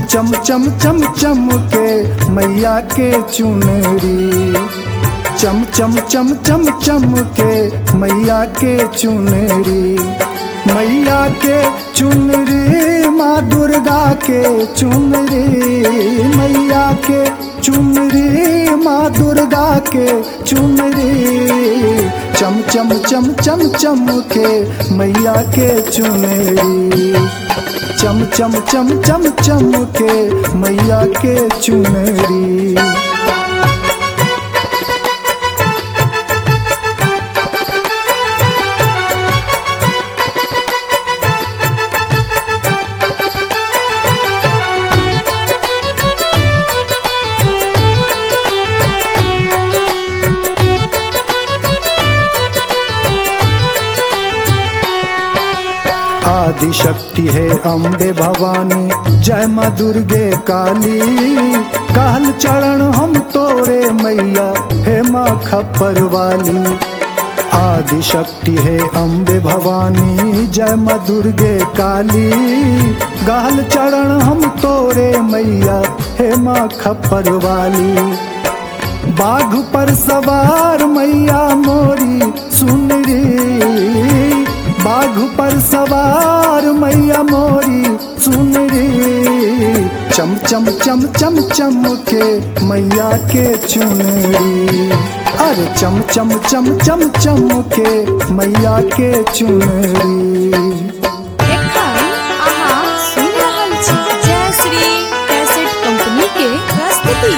चम चम चम चम के मैया के चुनरी चम चम चम चम चम के मैया के चुनरी मैया के चुनरी माँ दुर्गा के चुनरी मैया के चुनरी माँ दुर्गा के चुनरी चम चम चम चम चम के मैया के चुनरी चम चम चम चम चम के मैया के चुनरी आदि शक्ति है अम्बे भवानी जय माँ दुर्गे काली काल चरण हम तोरे मैया हे माँ खप्पर वाली आदि शक्ति है अम्बे भवानी जय माँ दुर्गे काली गाल चरण हम तोरे मैया हे माँ खप्पर वाली बाघ पर सवार मैया मोरी सुन रे बाघ पर सवार मैया मोरी सुन रे चम चम चम चम चम के मैया के चुनरी अरे चम चम चम चम चम के मैया के चुनरी एखन अहाँ सुनि रहल छी जय श्री कैसेट कंपनी के प्रस्तुति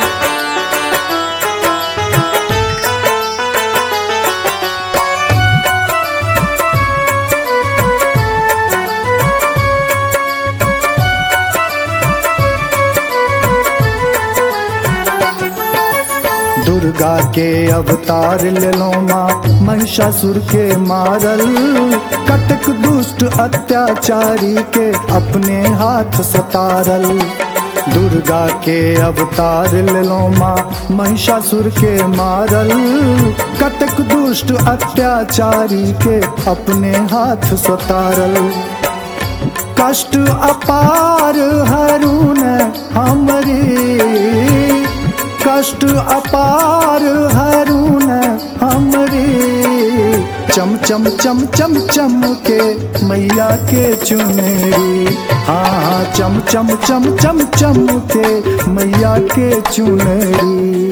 दुर्गा के अवतार लेलो माँ महिषासुर के मारल कटक दुष्ट अत्याचारी के अपने हाथ सतारल दुर्गा के अवतार लेलो माँ महिषासुर के मारल कटक दुष्ट अत्याचारी के अपने हाथ सतारल कष्ट अपार हरुन हमरे कष्ट अपार हरुन हमरे चम चम चम चम चम के मैया के चुनरी हाँ चम चम चम चम चम के मैया के चुनरी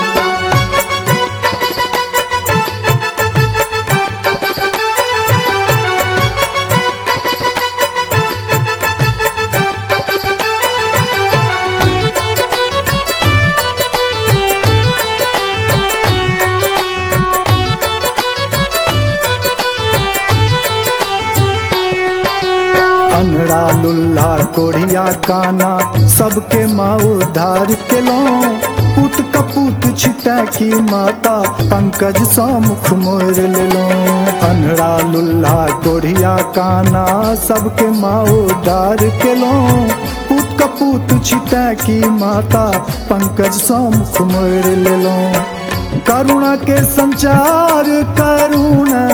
अनड़ा लुल्ला कोढ़िया काना सबके माँ उद्धार केलो पुत कपूत छिटा की माता पंकज सा मुख मोर लेलो अनड़ा लुल्ला कोढ़िया काना सबके माँ उद्धार केलो पुत कपूत छिटा की माता पंकज सा मुख मोर लेलो करुणा के संचार करुणा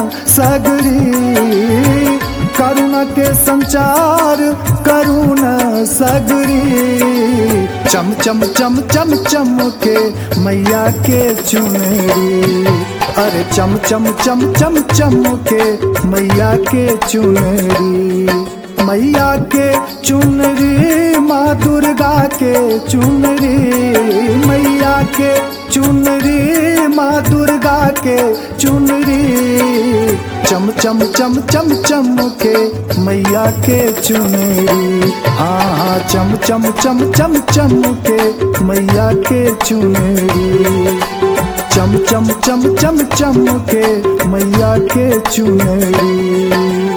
सगरी करुणा के संचार करुणा सगरी चम चम चम चम चम के मैया के चुनरी अरे चम चम चम चम चम के मैया के चुनरी मैया के चुनरी माँ दुर्गा के चुनरी मैया के चुनरी माँ दुर्गा के चुनरी चम चम चम चम चम के मैया के चुनरी हाँ हाँ चम चम चम चम चम के मैया के चुनरी चम चम चम चम चम के मैया के चुनरी